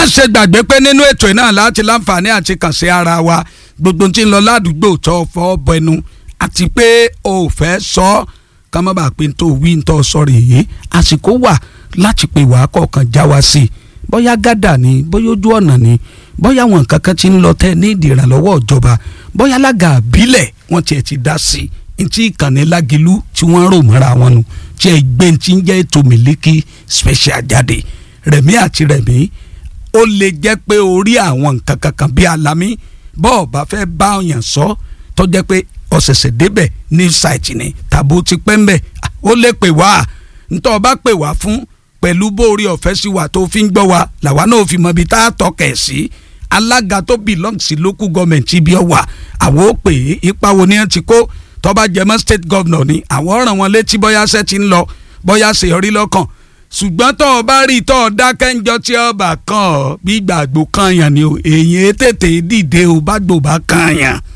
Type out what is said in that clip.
má ṣe gbàgbé pé nínú ètò náà láti láǹfààní àti kàn sí ara wa gbogbo tí ń lọ ládùúgbò tó fọ́ bẹnu àti pé o ò fẹ́ sọ ọ́ ká má bàa pé tó wí tó sọ̀rọ̀ èyí àsìkò wà láti pè wá kọ̀ọ̀kan já wa sí i bóyá gádà ni bóyá ojú ọ̀nà ni bóyá àwọn nǹkan kan ti ń lọ tẹ́ ní ìdí ìrànlọ́wọ́ ìjọba bóyá alága àbílẹ̀ wọ́n tiẹ̀ ti dá sí i ntí ìkànnì lágilú tí wọ́n rò mọ́ra wọn nu tí ẹ gbé ntí ń jẹ́ ètò Miliki special jáde rẹ̀mí àti rẹ̀mí ó lè jẹ́ pé orí àwọn nǹkan kankan bíi alamí bọ́ọ̀ bá fẹ́ bá ọ̀yàn sọ tó jẹ́ pé ọ̀sẹ̀sẹ̀ débẹ̀ ní ṣáìtì ni tàbó ti pẹ́ ń bẹ̀ ó lè pè wá ntọ́ bá pè wá fún pẹ̀lú bóore ọ̀fẹ́ sí wa tó fi ń gbọ́ wa làwa náà fi mọ ibi tá a tọkẹ̀ sí alága tó belong sí local government ibi ọwà àwọn ó pè é ipa wo ni wọ́n ti kó tọ́ba jẹmọ́ state governor ni àwọn ràn wọ́n létí bóyá ṣẹ́ ti ń lọ bóyá ṣe yọrí lọ́kàn ṣùgbọ́n tó o bá rí tó o dákẹ́ńjọ́ tí ọba kan ọ bí gbàgbó kan yàn ni o èyí tètè dìde o bá gbò bá kan yàn